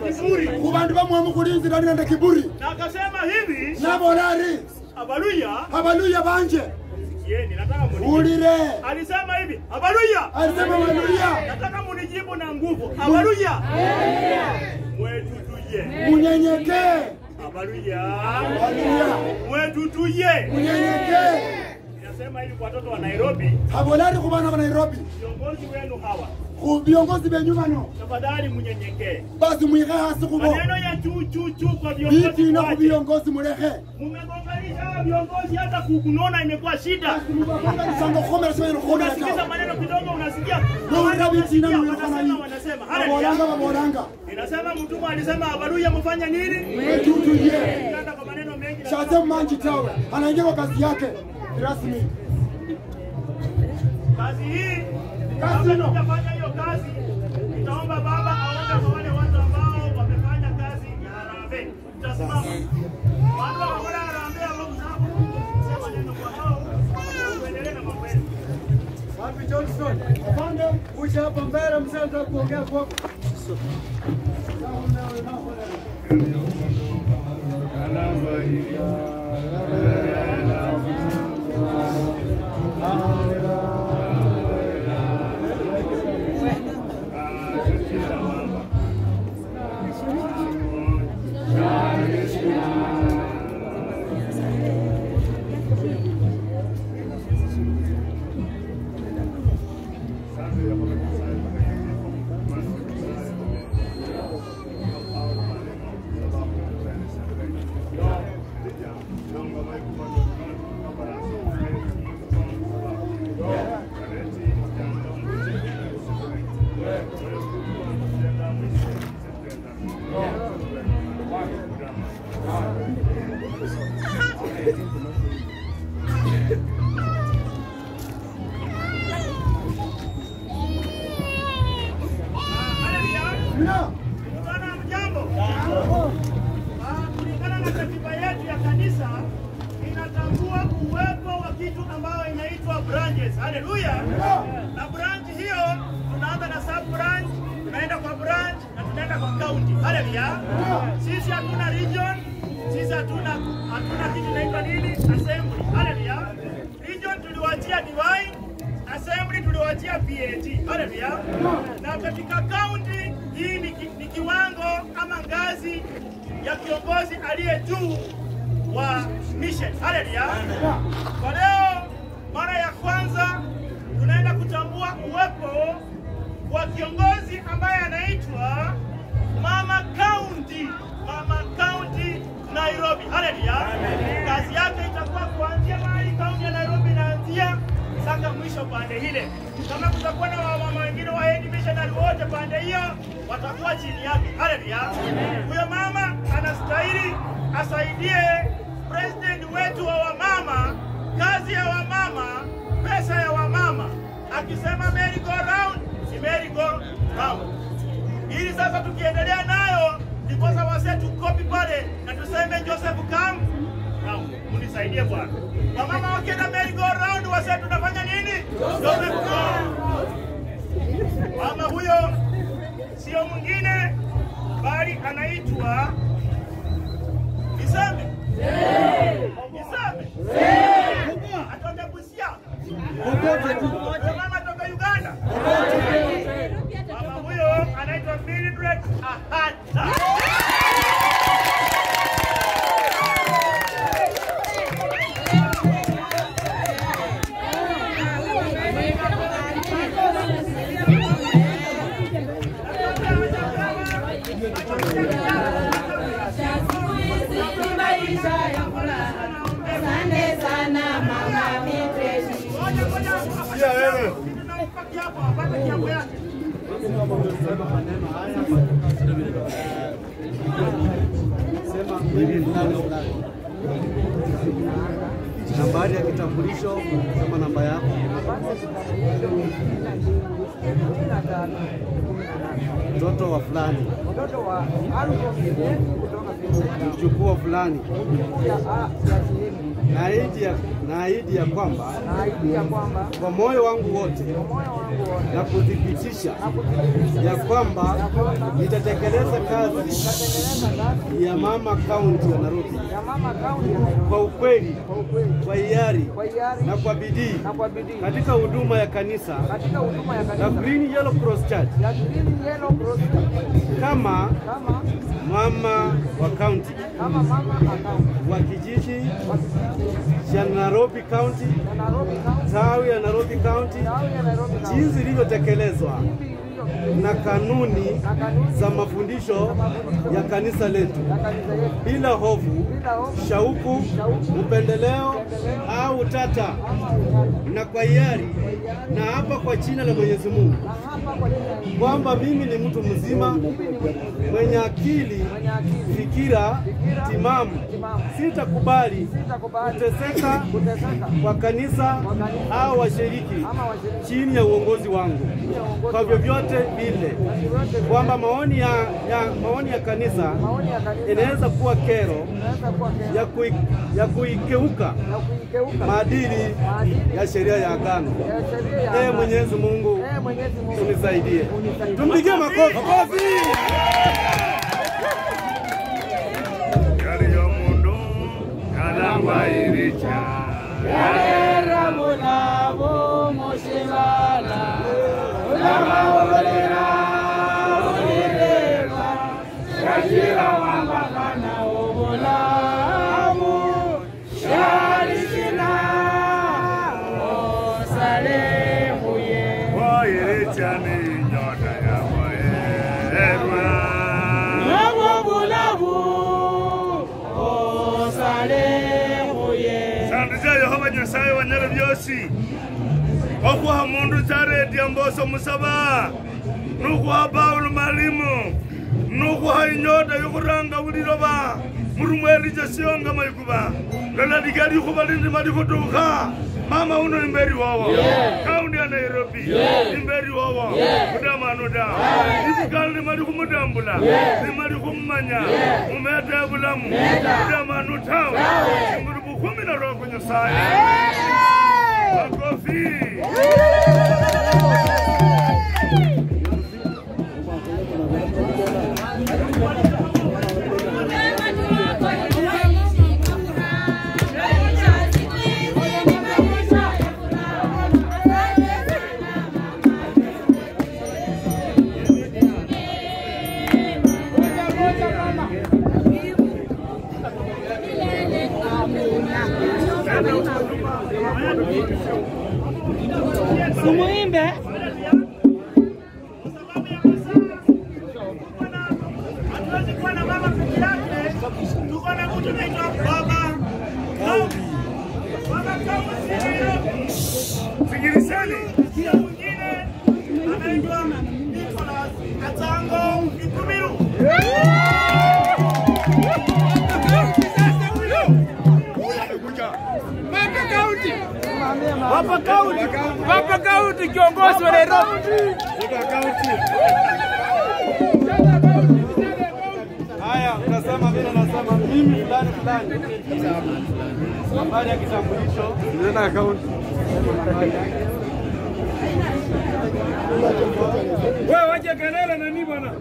kiburi, kubandu bamwamu kulinzira nende kiburi na akasema hivi, nabolari haleluya, haleluya banje yeni, nataka munijibu. ulire Alisema hivi, haleluya, alisema haleluya nataka munijibu na nguvu, haleluya, mwetutuye, munyenyekee haleluya, haleluya mwetutuye. munyenyekee Ninasema hivi kwa watoto wa Nairobi, habolari ku bana ba nairobi viongozi wenu hawa, ku viongozi benyu bano tafadhali munyenyekee. basi mwike hasi kubo Maneno ya juu juu juu kwa viongozi bitina ku wache. viongozi muleke Mmegonganisha hawa viongozi, hata kunona imekuwa shida. mubakonganisanga kukomera sibenye kukomera Unasikiza tawe maneno kidogo, unasikia nowulira bitina Wanasikia, mulekana wanasema hii wanasema. babolanga Haleluya. babolanga Inasema mtume alisema habaruya mfanya nini? wetutuye Kanda kwa maneno mengi na shaze mmanji tawe anaingia kwa kazi yake rasmi kazi hii Kazi kabla ino. tujafanya hiyo kazi, nitaomba baba aombe kwa wale watu ambao wamefanya kazi ya harambee. Tutasimama. Watu wa wale harambee ambao msahabu, sema neno kwa hao, tuendelee na mambo yetu. Wapi Johnson? Afande, kuja hapa mbele mzee anataka kuongea kwako. Mna, Bwana mjambo. Ah, Kulingana na katiba yetu ya kanisa inatambua uwepo wa kitu ambayo inaitwa branches. Haleluya. Na branch hiyo tunaanza na sub branch, tunaenda kwa branch na tunaenda kwa county. Haleluya. Sisi hatuna region, sisi hatuna hatuna kitu inaitwa nini? Assembly. Haleluya. Region tuliwaachia divine assembly tuliwachia PAT. Haleluya. Na katika county hii ni, ki, ni kiwango ama ngazi ya kiongozi aliye juu wa mission. Haleluya. Kwa leo mara ya kwanza tunaenda kutambua uwepo wa kiongozi ambaye anaitwa Mama County, Mama County Nairobi. Haleluya. Kazi yake itakuwa kuanzia mahali kaunti ya Nairobi inaanzia mpaka mwisho pande ile. Kama kutakuwa na wamama wengine wa Head Missionary wote pande hiyo watakuwa chini yake. Haleluya. Huyo mama anastahili asaidie president wetu wa wamama, kazi ya wamama, pesa ya wamama. Akisema merry go round, si merry go round ili sasa tukiendelea nayo ndiposa wase tukopi pale na tuseme Joseph Kam Kam, munisaidie bwana. Wamama wakienda merry go round wase tunafanya nini? Joseph Kam. Mama huyo sio mwingine bali anaitwa Niseme. Niseme. Atoka Busia. Huyo Mama toka Uganda. Mama huyo anaitwa Mildred Ahata. Asante sana mama Mildred. Ngoja, ngoja. Tunampa kiapo, apate kiapo yake. Sema mimi fulani fulani. Nambari ya kitambulisho, sema namba yako. kumi na tano kumi na nane mtoto wa fulani, mtoto wa Alfon Kideni kutoka Vietnam mjukuu wa fulani, mjukuu ya A- ya Shihemi naahidi ya, naahidi ya kwamba na ahidi ya kwamba kwa moyo wangu wote kwa moyo wangu wote na kuthibitisha na kuthibitisha ya kwamba nitatekeleza kazi nitatengeneza kazi ya mama kaunti ya Nairobi ya mama kaunti ya Nairobi kwa ukweli, kwa ukweli, kwa hiari kwa hiari na kwa bidii na kwa bidii katika huduma ya kanisa katika huduma ya la kanisa Green Yellow Cross Church ya Green Yellow Cross kama kama mama wa kaunti kama mama account wa kijiji wa kijiji cha Nairobi County, ya Nairobi County tawi ya Nairobi County, tawi ya Nairobi County jinsi ilivyotekelezwa hivi ilivyo na kanuni na kanuni za mafundisho ya kanisa letu ya kanisa yetu bila hofu, bila hofu shauku, upendeleo au utata, ama utata na kwa hiari na hapa kwa jina la Mwenyezi Mungu na hapa kwa jina la Yesu kwamba mimi ni mtu mzima mimi ni mwenye mwenye akili, mwenye akili fikira timamu, timamu sitakubali sitakubali kuteseka kuteseka kwa kanisa au washiriki ama washiriki chini ya uongozi wangu ya uongozi kwa vyovyote vile, yote kwamba maoni ya, ya, maoni ya kanisa maoni ya kanisa inaweza kuwa kero inaweza kuwa kero ya, kui, ya kuikeuka na kuikeuka maadili maadili ya sheria ya agano. ya sheria ya Ee amani. Mwenyezi Mungu Ee Mwenyezi Mungu unisaidie, unisaidie. tumpigie makofi. yali y'omundu yalangwayirica wayirica ni nyota yawaerwa sandu ca yehova nyasaye wanyala byosi okuha mundu caredia mboso musaba nukuha paulo malimu nukuha inyota yokuranga buliloba murumwelija sionga maikuba lola liga likuba lindima likutuka mama uno imberi wowo kaundi ya nairobi imberi wowo kudamanu da ibukali lima likumudambula lima likumumanya mumete bulamu kudamanu tawe singulu bukumi na roko nyasaye makofi Sumuimbe. Hatuwezi kuwa na mama peke yake, tuko na mtu anaitwa baba Kaumi. Baba Kaumi si Nairobi. sikilizeni Pia mwingine anaitwa Nicholas Katango Ikumiru. Papa Kaunti Papa Kaunti kiongozi wa Nairobi. Haya, unasema vile nasema mimi fulani fulani, habari ya kitambulisho, nenda akaunti Wewe waje Kanela na nini bwana?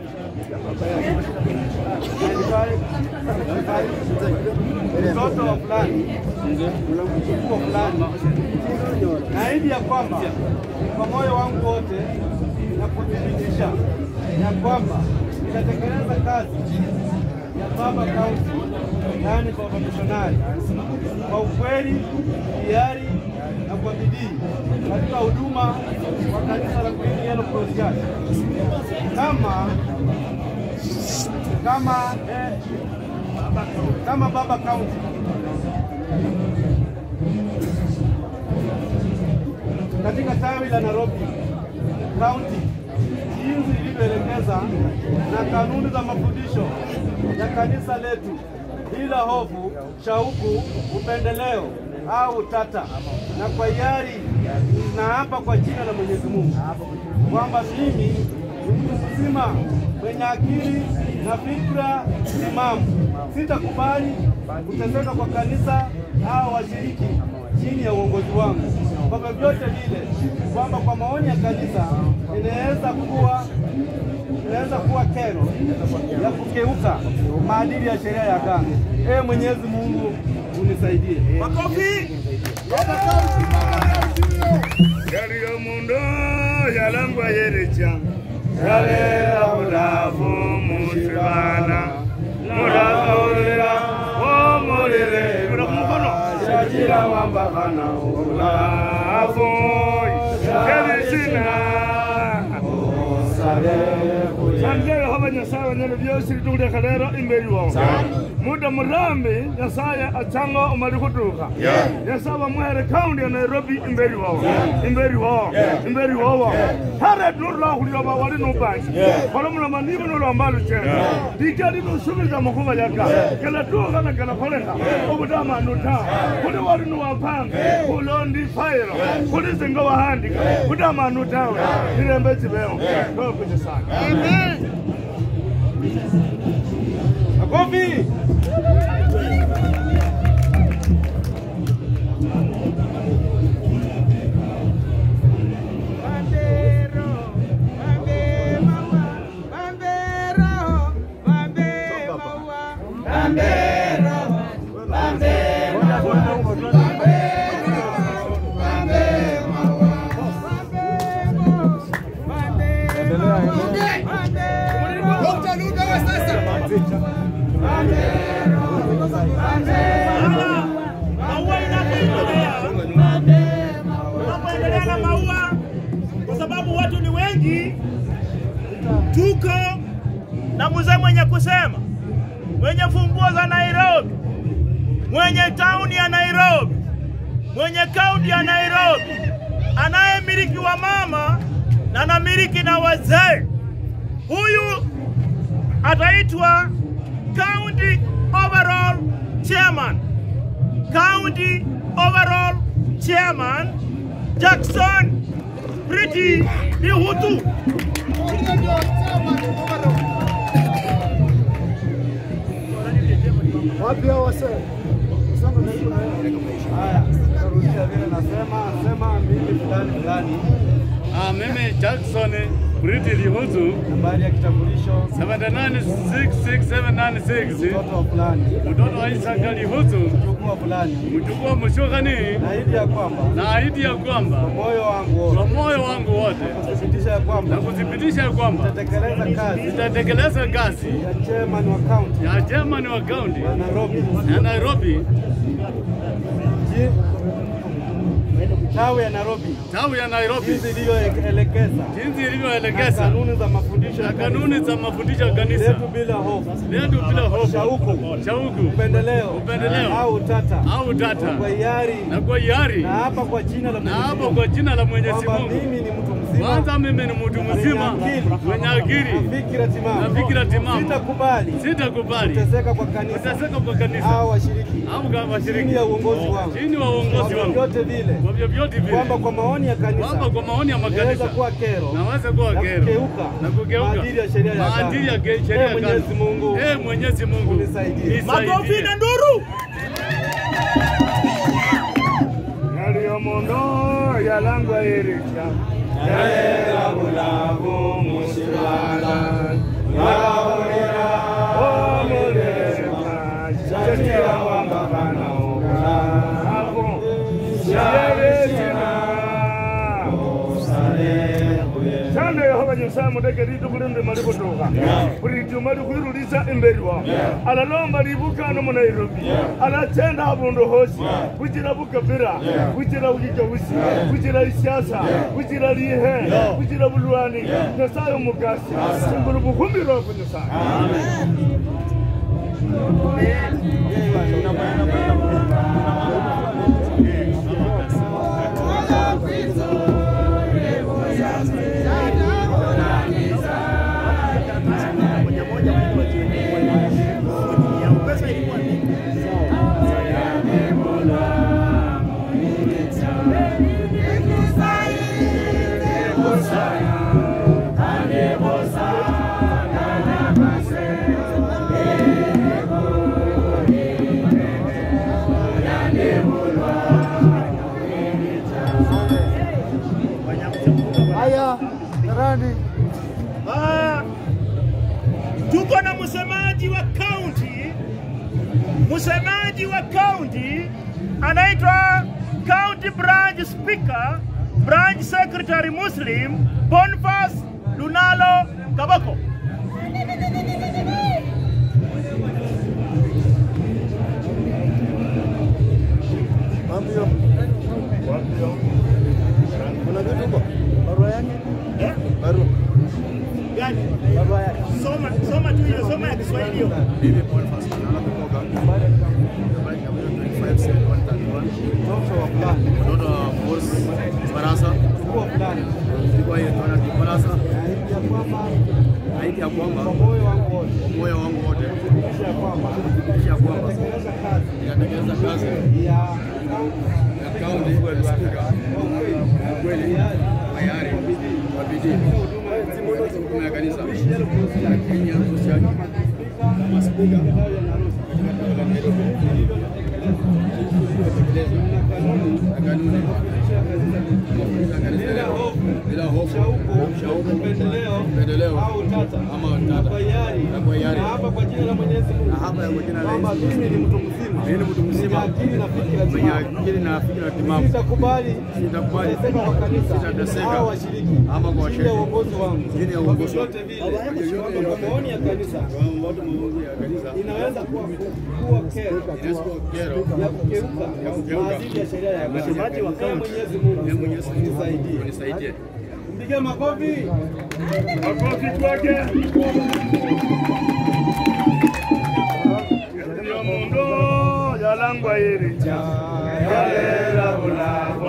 mtoto wa fulani, mjukuu wa fulani, naahidi ya kwamba kwa moyo wangu wote na kuthibitisha ya kwamba nitatekeleza kazi ya baba kaunti, yaani baba mishonari, kwa ukweli, hiari na kwa bidii katika huduma wa kanisa la Green Yellow Cross Church kama kama eh, kama baba kaunti katika tawi la Nairobi kaunti jinsi ilivyoelekeza na kanuni za mafundisho ya kanisa letu bila hofu, shauku, upendeleo au utata, na kwa hiari na hapa kwa jina la Mwenyezi Mungu kwamba mimi ni mtu mzima mwenye akili na fikra timamu, sitakubali kuteseka kwa kanisa au washiriki chini ya uongozi wangu kwa vyovyote vile, kwamba kwa maoni ya kanisa inaweza kuwa inaweza kuwa kero ya kukeuka maadili ya sheria ya Ghana. Ee Mwenyezi Mungu unisaidie. Makofi. yali omundu yalangwa yerecha yalela bulafu musibana mulakaulira omulire kula kumukono shakira wambakana obulafu yelisina sanje yehova nyasaye wanyala byosi lituleka lero imberi wawo muda murambi nyasaye achanga omali kutuka nyasaye bamuhere kaundi ya nairobi imberi wawo imberi wawo imberi wawo hare nurulakhulila bawali nubanji kolomuloma nibo nulombalu chena dikali nusubiza makuba yaka kelatuka na kelakholeka obutamanu ta kuli wali nuwapanga kulondi failo kuli zinga wahandika butamanu tawe nilembe chibewo tokuja sana Makofi. Maua inapoendelea, tunapoendelea na maua, kwa sababu watu ni wengi, tuko na mzee mwenye kusema, mwenye funguo za Nairobi, mwenye tauni ya Nairobi, mwenye kaunti ya Nairobi, anayemiliki wa mama na anamiliki na wazee. Huyu ataitwa county overall chairman county overall chairman Jackson Pretty Lihutu. Wapi hao wasee? Sasa ndio Haya, narudia vile nasema, sema mimi fulani fulani, Ah, mimi Jackson Briti Lihuzu nambari ya kitambulisho 7966796 mtoto wa fulani, mtoto wa Isaka Lihuzu mjukuu wa fulani, mjukuu wa Mushokani naahidi ya kwamba na ahidi ya kwamba kwa moyo wangu wote kwa moyo wangu wote kuthibitisha ya na kwamba kuthibitisha ya kwamba nitatekeleza kazi nitatekeleza kazi ya chairman wa county ya chairman wa kaunti ya Nairobi ya Nairobi ji- tawi ya Nairobi tawi ya Nairobi jinsi ilivyoelekeza jinsi na ilivyoelekeza kanuni za mafundisho na ya kanuni za mafundisho ya kanisa letu bila hofu, letu bila hofu, shauku, shauku, upendeleo Upendeleo. au utata au tata kwa hiari na kwa hiari na hapa kwa jina la na Mwenyezi hapo Mungu kwa jina la Mwenyezi kwamba Mungu mimi ni mtu mzima kwanza mimi ni mtu mzima mwenye na akili fikira timamu, na fikira timamu. sitakubali sitakubali kuteseka kwa kanisa kuteseka kwa kanisa au washiriki au kama chini washiriki ya uongozi wangu chini wa uongozi kwa wangu vyovyote vile, kwa vyovyote vile kwamba kwa maoni ya kanisa kwamba kwa maoni ya inaweza makanisa kuwa kero naweza kuwa na kero kugeuka na kugeuka maadili ya sheria ya maadili ya Ghana. ge- sheria Ee ya Mwenyezi Ghana. Mungu Ee Mwenyezi Mungu unisaidie. Makofi na nduru. yaliyo muno yalangwa iricha yalela bulabu musibala yalawulira omulema kyatira wambakana obulabu yalesina sande yehova nyasaye mudeke litukulinde mali kutuka buli juma likwirulisa imberi wa alalomba libukano mu nairobi alachenda abundu hosi kuchira bukabira kuchira ujijabusi kuchira isiasa kuchira lihe kuchira bulwani nyasaye omugasi simbulu bukhumi lwako nyasaye Pesa ilikuwa mingi. msemaji wa kaunti, msemaji wa kaunti anaitwa County Branch Speaker, Branch Secretary Muslim Boniface Lunalo Kaboko. Kuna vitu huko? Barua yake? Eh? Barua. Gani? Barua yake. Soma, soma tu hiyo, soma ya Kiswahili hiyo. Mimi Boniface Nala Kumoga. Nambari ya 257131. Mtoto wa Force Barasa. Kwa hiyo tunaona ni Barasa. Haiti ya kwamba moyo wangu wote kisha kwamba ninatekeleza kazi ya kaunti spika kwa kweli tayari kwa bidii katika huduma ya kanisa ya Kenya Christian kama spika katika tawi la Nairobi kutekeleza kanuni na kanuni za kanisa bila hofu, shauku, upendeleo ama utata na kwa hiari na hapa kwa jina la Mwenyezi Mungu na hapa kwa jina la Yesu mimi ni mtu mzima mimi ni mtu mzima mwenye akili na fikra timamu sitakubali sitakubali kuteseka kwa kanisa sitateseka au washiriki ama kwa washiriki chini ya uongozi wangu chini ya uongozi wangu kwa maoni ya kanisa kwa maoni ya kanisa inaweza kuwa kuwa kero inaweza kuwa kero ya kugeuka ya kugeuka maadili ya sheria ya msemaji wa kaunti Mwenyezi Mungu Mwenyezi Mungu nisaidie nisaidie Mpige makofi. Makofi kwake. Ndio mundo yalangwa iri yalela bulabo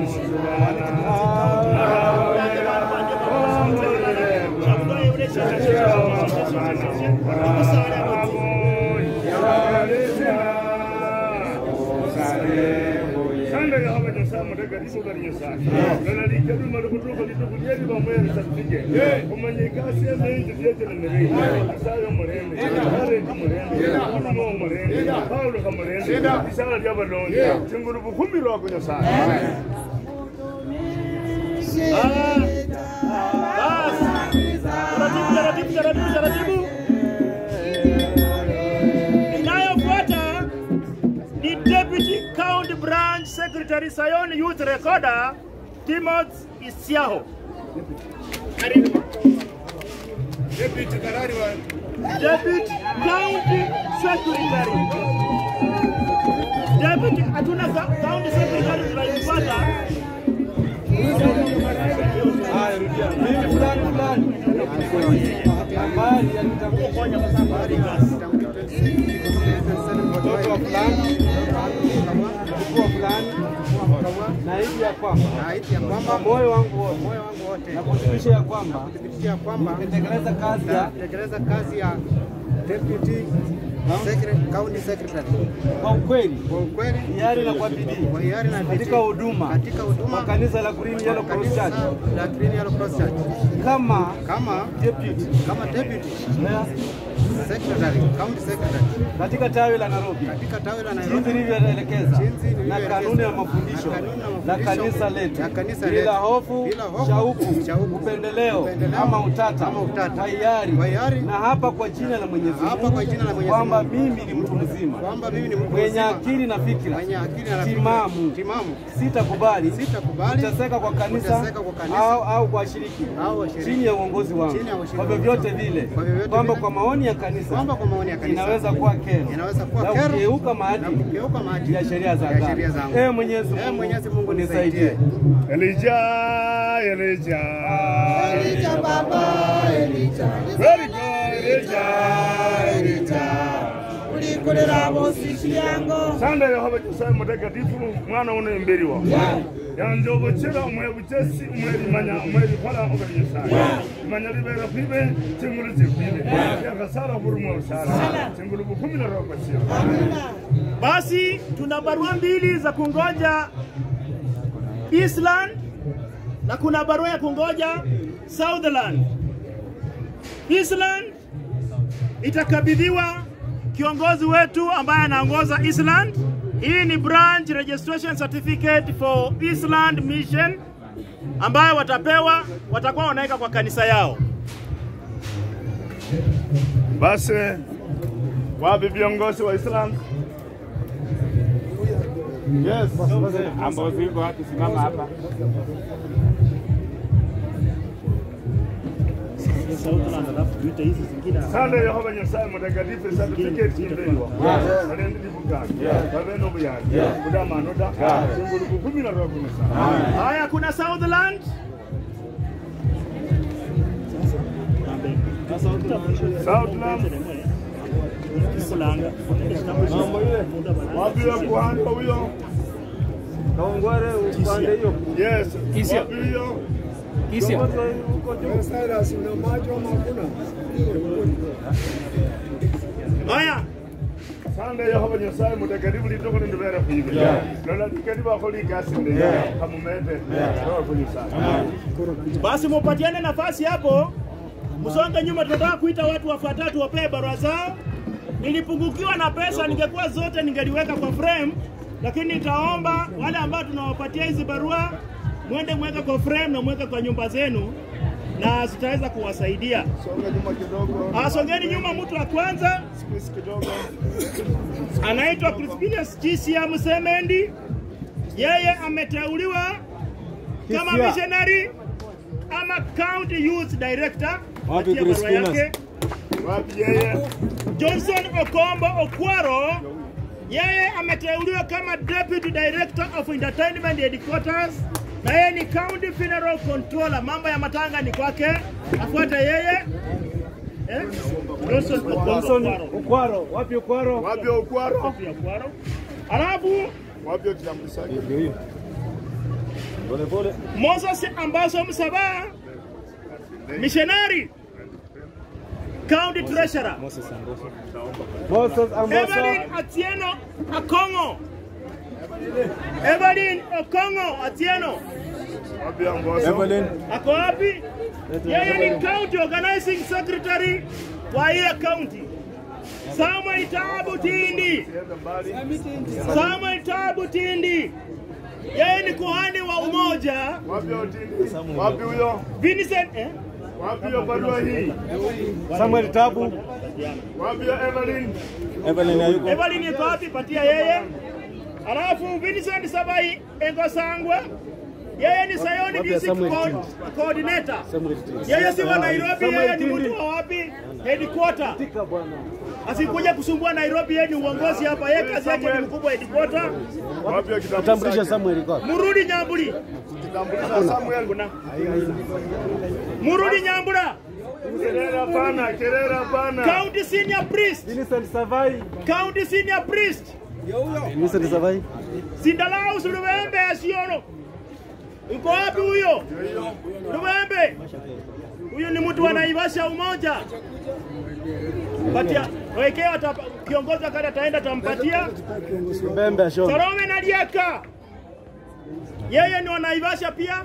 Sanda ya hawa jasa mutaka diso kari jasa. Nana di kedu malu kutu kali tu kuliye di bamu ya rasa tige. Kumanye kasi ya main tu dia jalan nere. Saya murende. Kare tu murende. Kuno mo murende. Paulo ka murende. Isala dia balon. Chunguru bu kumbi ro kunyo sa. Taratibu, taratibu, taratibu, taratibu. Inayofuata ni Deputy County Branch Secretary Sayon Youth Recorder Timothy Isiaho. Karibu. Deputy Karari wa Deputy County Secretary. Deputy hatuna ka- County Secretary tunaipata. Haya, rudia. Mimi fulani fulani. Habari ya nitambulisho. Mtoto wa fulani. Mkuu wa fulani. Naahidi ya kwamba Naahidi ya kwamba moyo wangu wote moyo wangu wote na kuthibitisha ya kwamba kuthibitisha kwamba nitatekeleza kazi ya nitatekeleza kazi ya deputy secretary, county secretary kwa ukweli, kwa ukweli, hiari na kwa bidii kwa hiari na bidii katika huduma katika huduma kwa kanisa la Green Yellow Cross kanisa Church la Green Yellow Cross Church kama kama deputy kama deputy yeah, secretary, county secretary katika tawi la Nairobi katika tawi la jinsi Nairobi nilivyoelekeza Jinsi na nilivyoelekeza. kanuni ya mafundisho Na kanuni ya la mafundisho kanisa letu la kanisa bila letu. hofu, Bila hofu, shauku, shauku, upendeleo upendeleo, ama utata, ama utata, kwa hiari, kwa hiari, na hapa kwa jina la Mwenyezi hapa Mungu kwa jina la Mwenyezi kwamba Mungu. mimi ni mtu mzima kwamba mimi ni mtu mwenye mzima, akili na fikra mwenye akili na timamu, fikra timamu, sitakubali sitakubali kuteseka kwa kanisa kuteseka kwa kanisa au, au kwa washiriki au washiriki chini ya uongozi wangu chini ya uongozi kwa wangu. vyovyote vile, Kwa vyovyote kwamba vile. kwa maoni ya kanisa kwamba kwa maoni ya kanisa inaweza kuwa kero inaweza kuwa na kero kugeuka na maadili kugeuka maadili ya sheria za ya sheria Allah. zangu. Ee Mwenyezi Ee Mungu, Mwenyezi Mungu unisaidie. nisaidie. Elijah, Elijah. Elijah Baba, Elijah. Very good, Elijah, Elijah. Ulikolera bosiki yango. sanda yehova nyasaye mutakatifu mwana uno imberi wa yanze obukira omwebukesi omwebimanya omwebikola obuli nyasaye imanya libera kwibe chingulu zikwibe yakasara burumwa busara chingulu bukumi na roho kwasio Basi tuna barua mbili za kungoja Eastland na kuna barua ya kungoja Southland. Eastland itakabidhiwa kiongozi wetu ambaye anaongoza Eastland. Hii ni branch registration certificate for Eastland Mission ambayo watapewa, watakuwa wanaweka kwa kanisa yao. Basi wapi viongozi wa Islam? Yes. ambao ziko wapi? Simama hapa. Sande Yehova Nyasaye mutakatifu certificate ndio. Nalende dibugani. Baba no buyani. Kuda manoda. Singulu kumi na roho kumi sana. Haya, kuna Southland. Southland. Wapi ya kuhanda huyo? Kaongware upande hiyo. Yes. Kisha. Wapi hiyo? Kisha. Huko juu. Cyrus, una macho ama hakuna? Haya, Sande Yehova Nyasaye mutakatifu litoko ndivera kuyiga. Lola dikani ba kholi kasi ndenge. Kamumete. Roho kumi sana. basi mupatiane nafasi hapo, msonge nyuma. Tunataka kuita watu wafuatatu wapee barua zao. Nilipungukiwa na pesa, ningekuwa zote ningeliweka kwa frame, lakini nitaomba wale ambao tunawapatia hizi barua mwende mweke kwa frame na mweke kwa nyumba zenu, na zitaweza kuwasaidia. Songa nyuma kidogo. Ah, Songeni nyuma. Mtu wa kwanza Squeeze kidogo. anaitwa Crispinus Chisia Musemendi. Yeye ameteuliwa kama Chisia. missionary ama county youth director. Wapi Patia barua Crispinus? yake. Wapi yeye? Johnson Okombo Okwaro. Yeye ameteuliwa kama deputy director of entertainment headquarters na yeye ni county funeral controller. Mambo ya matanga ni kwake, afuate yeye. Eh? Johnson Okombo Johnson Okwaro. Ukwaro. Wapi Ukwaro? Wapi Okwaro? Wapi Okwaro? Alafu Wapi kitambulisho chake? Pole pole. Moses Ambaso Msaba, missionary, county treasurer. Moses Evelyn Amboso. Atieno Akongo. Evelyn Okongo Atieno. Wapi Amboso? Evelyn. Ako wapi? Yeye ni county organizing secretary wa hiyo county. Samuel Tabu Tindi. Samuel Tabu Tindi. Yeye ni kuhani wa umoja. Wapi Otindi? Wapi huyo? Vincent eh? Wapi hiyo barua hii? Samuel Tabu. Wapi hiyo Evelyn? Evelyn hayuko. Evelyn iko wapi? Patia yeye. Alafu Vincent Sabai Engosangwe. Yeye ni Sayoni Wapi ya Music Samuel Co- Tindi? Coordinator. Samuel Tindi. Yeye si wa Nairobi, Samuel yeye ni Tindi. mtu wa wapi? Headquarter. Tika bwana. Asikuja kusumbua Nairobi, yeye ni uongozi hapa. Yeye kazi yake ni mkubwa headquarter. Wapi hiyo kitambulisho? Tambulisha chake? Samuel iko. wapi? Murudi Nyamburi. Kitambulisho Samuel. Kuna. Murudi Nyambura. Kelele hapana, kelele hapana. County senior priest. Vincent Savai. County senior priest. Vincent Savai. Sindalau Lubembe Asiono. Yuko wapi huyo? Lubembe. Huyo ni mtu wa Naivasha umoja. Patia wekewa atapa- kiongozi wakati ataenda tampatia. Mbembe Ashon. Salome na Liaka. Yeye ni wa Naivasha pia.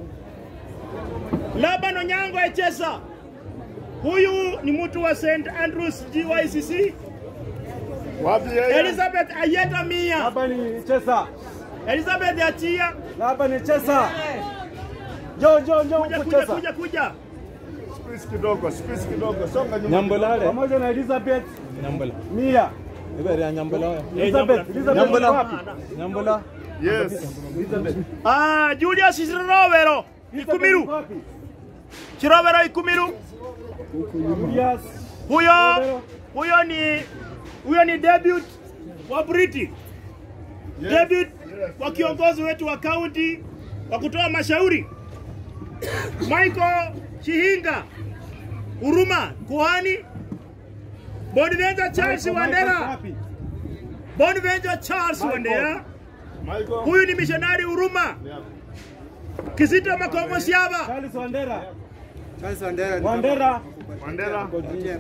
Laban Onyango Echesa. Huyu ni mtu wa St Andrews GYCC. Wapi yeye? Elizabeth Ayeta Mia. Hapa ni Chesa. Elizabeth Achia. Hapa ni Chesa. Jo jo jo Kuja huko kuja Chesa. kuja kuja. Squeeze kidogo, squeeze kidogo. Songa nyuma. Nyambolale. Pamoja na Elizabeth. Nyambola. Mia. Ibere ya Nyambola. Nyambola. Elizabeth. Elizabeth Nyambola. wapi? Nyambola. Yes. Elizabeth. Ah, Julius Chirovero. Ikumiru. Wapi? Chirovero Ikumiru. Julius. Huyo huyo ni huyo ni debut wa Briti. Debut wa kiongozi wetu wa kaunti wa kutoa mashauri. Michael Chihinga. Huruma kuhani. Bonaventure Charles Wandera. Wapi? Bonaventure Charles Wandera. Michael. Huyu ni missionary Huruma. Kisita Makongo Siaba. Charles Wandera. Charles Wandera. Wandera. Mandela.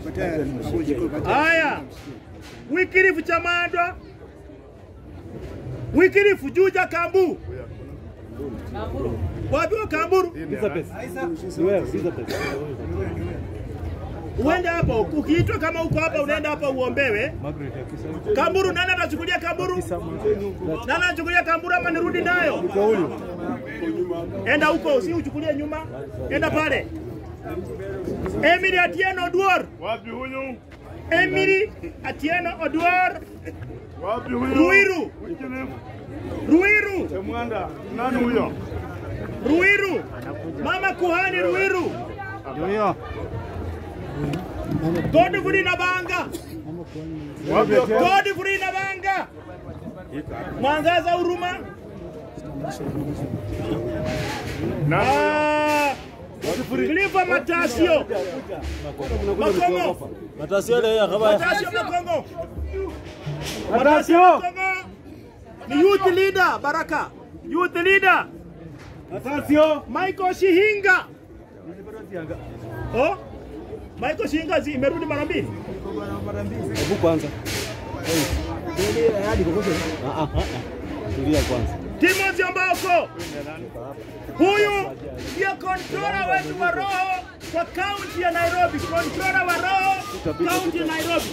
Haya, Wikirifu Chamandwa, Wikirifu Juja Kambu. Wapi wa Kamburu? Elizabeth. Ni wewe, Elizabeth. Uende hapo, ukiitwa kama uko hapa unaenda hapa uombewe. Margaret Akisa. Kamburu, nani atachukulia Kamburu? Nani anachukulia Kamburu ama nirudi nayo? Enda huko, si uchukulie nyuma. Enda pale. Emily Atieno Duor. Wapi huyu? Emily Atieno Odwar Wapi huyo? Ruiru. Mwingine? Ruiru Temwanda. Nani huyo? Ruiru Mama Kuhani Ruiru Huyo. Godfrey Nabanga Wapi huyo? Godfrey Nabanga Mwangaza Huruma Ah, Clifford Matasio Makongo Matasio ile ya kaba. Matasio Makongo Matasio. Makongo ni youth leader Baraka youth leader Matasio. Michael Shihinga oh Michael Shihinga zi imerudi mara mbili Hebu kwanza. Ah ah. Tulia kwanza. Timothy Ambako huyu ndio kontrola wetu wa roho kwa kaunti ya Nairobi, kontrola wa roho kaunti ya Nairobi.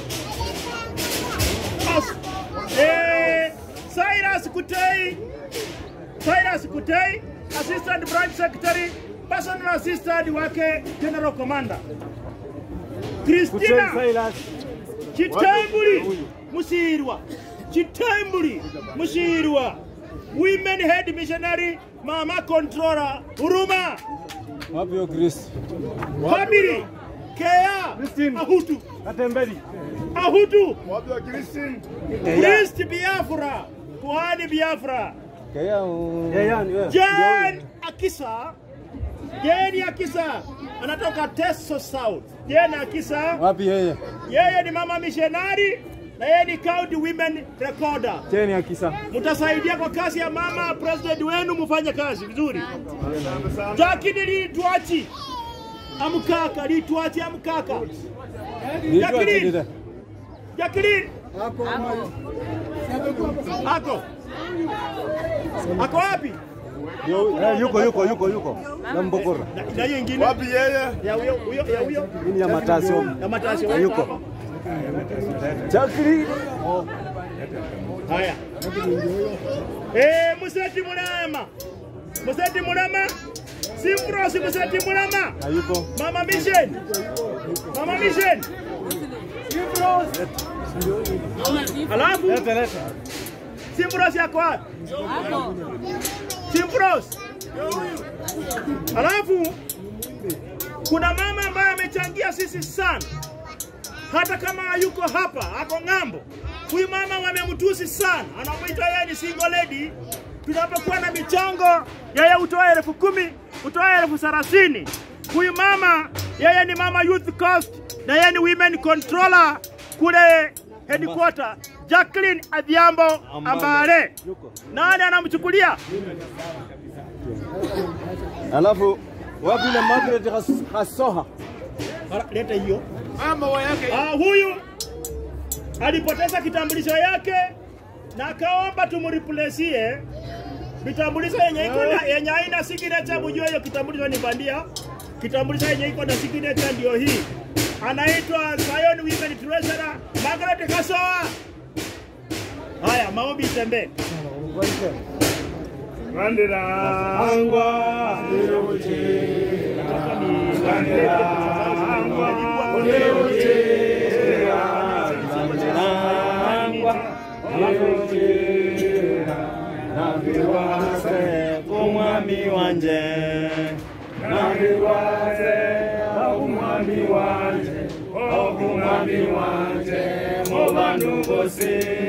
As, eh, Cyrus Kutei, Cyrus Kutei, assistant branch secretary, personal assistant wake general commander. Christina Chitambuli Musirwa Chitambuli Musirwa Women Head Missionary Mama Controller Huruma Wapi hiyo Chris? Family Kea Christine. Ahutu Katembeli. Ahutu Wapi wa Christine? Priest Biafra Kuhani Biafra Kaya. Kaya ni wewe. Jan Akisa Jeni Akisa anatoka Teso South Jen Akisa Wapi yeye? yeye ni mama missionary na yeye ni county women recorder Cheni ya kisa. mtasaidia kwa kazi ya mama president wenu, mfanye kazi vizuri. Lakini litwachi amkaka, litwachi amkaka. Nijua Jacqueline. chini ile. Jacqueline ako ako wapi? Eh, yuko yuko yuko yuko. Na mbokora. Na- Na hiyo ingine Wapi yeye? ya huyo huyo ya huyo Hii ni ya Matasio. ya matasi Yuko. Chakri. Haya. Eh, Museti Mulama. Museti Mulama. Simprosi Museti Mulama. Hayuko. Mama Mission. Mama Mission. Alafu Leta leta. Simprosi yako wapi? Simprosi. Alafu kuna mama ambaye amechangia sisi sana, hata kama hayuko hapa, ako ng'ambo. Huyu mama wamemtusi sana, anamwita yeye ni single lady. Tunapokuwa na michango, yeye utoa elfu kumi, utoa elfu thelathini. Huyu mama yeye ni mama youth cost na yeye ni women controller kule headquarter. Jacqueline Adhiambo Ambale, nani anamchukulia? Alafu wapi ile Margaret Has- Hasoha? Mara- leta hiyo Ah, huyu alipoteza kitambulisho yake na akaomba tumreplacie vitambulisho yenye iko na yenye haina signature. Mjue hiyo kitambulisho ni bandia. Kitambulisho yenye iko na signature ndio hii, anaitwa Zion Women Treasurer Margaret Kasoa. Haya, maombi itembee. Randira. Angwa. Umwami wanje nabirwaze umwami wanje umwami wanje mu bantu bose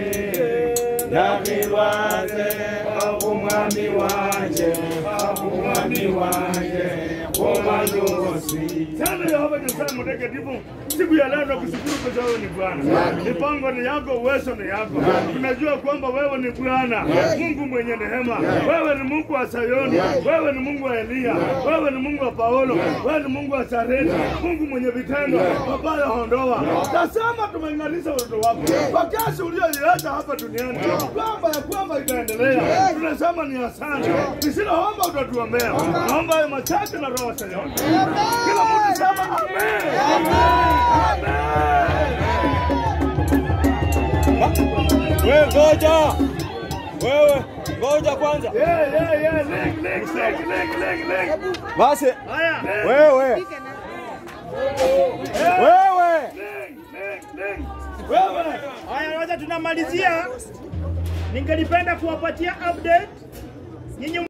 nabirwaze umwami wanje umwami wanje mu bantu bose Sana Yehova Nyasaye mtakatifu, siku ya leo nakushukuru kwa sababu ni Bwana. Mipango ni yako, uwezo ni yako. Tunajua kwamba wewe ni Bwana, Mungu mwenye rehema. Wewe ni Mungu wa Sayoni, wewe ni Mungu wa Eliya, wewe ni Mungu wa Paulo, wewe ni Mungu wa Sareti, Mungu mwenye vitendo, mabaya hondoa. Tazama tumeng'arisha watoto wako kwa kazi uliyoiacha hapa duniani, kwamba ya kwamba itaendelea. Tunasema ni asante, lisiloomba utatuombea. Naomba hayo machache na roho wa Sayoni. Kila mtu sema amen. wewe ngoja wewe ngoja kwanza Yeah, yeah, yeah. Leg, leg, leg, leg, leg, leg. basi Haya, wewe wewe Leg, leg, leg. Haya, wacha tunamalizia. Ningelipenda kuwapatia update nyinyi